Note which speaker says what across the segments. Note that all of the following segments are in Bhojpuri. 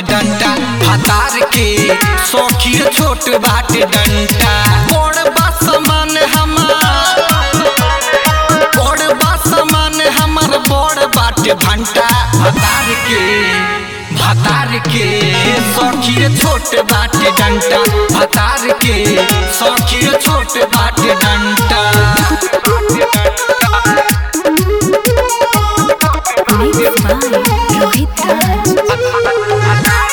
Speaker 1: डंटा हतार के सौखी छोट बाटे डंटा बड़ बा समान हमार बड़ बा समान हमर बड़ बाटे भंटा हतार के भतार के सौखी छोट बाटे डंटा भतार के सौखी छोट बाटे डंटा
Speaker 2: Mixed by Rohit Raj.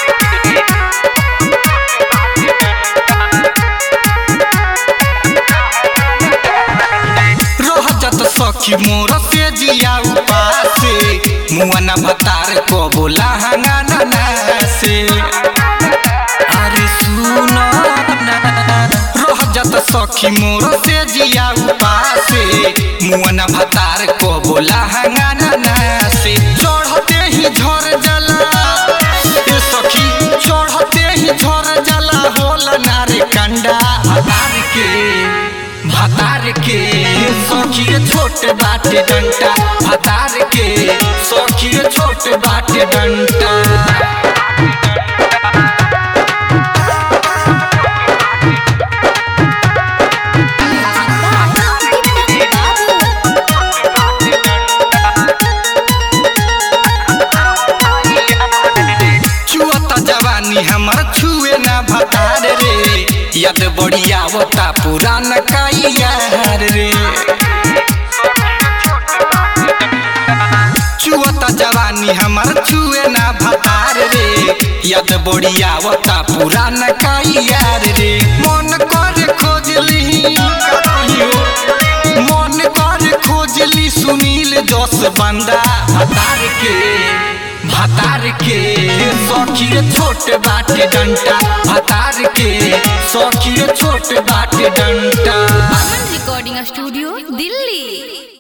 Speaker 1: रहजत सखी मोर से जिया उपासे मुआना भतार को बोला हंगाना से अरे सुनो ना रहजत सखी मोर से जिया उपासे मुआना भतार को बोला हंगाना से चढ़ते ही झर जला ए सखी चढ़ते ही झर जला होला नारे कंडा भतार के भतार के सौखी छोट बाटे डंटा भतार के सौखी छोट बाटे डंटा छुअता जवानी हमर छुए ना भतार रे यद बढ़िया होता पुरान काइयार रे छुअता जवानी हमर छुए ना भतार रे यद बढ़िया होता पुरान काइयार रे मन कर खोजली मन कर खोजली सुनील जस बंदा भतार के भतार के सौखी छोट बाटे डंटा भतार के सौखी छोट बाटे डंटा
Speaker 2: Aman Recording Studio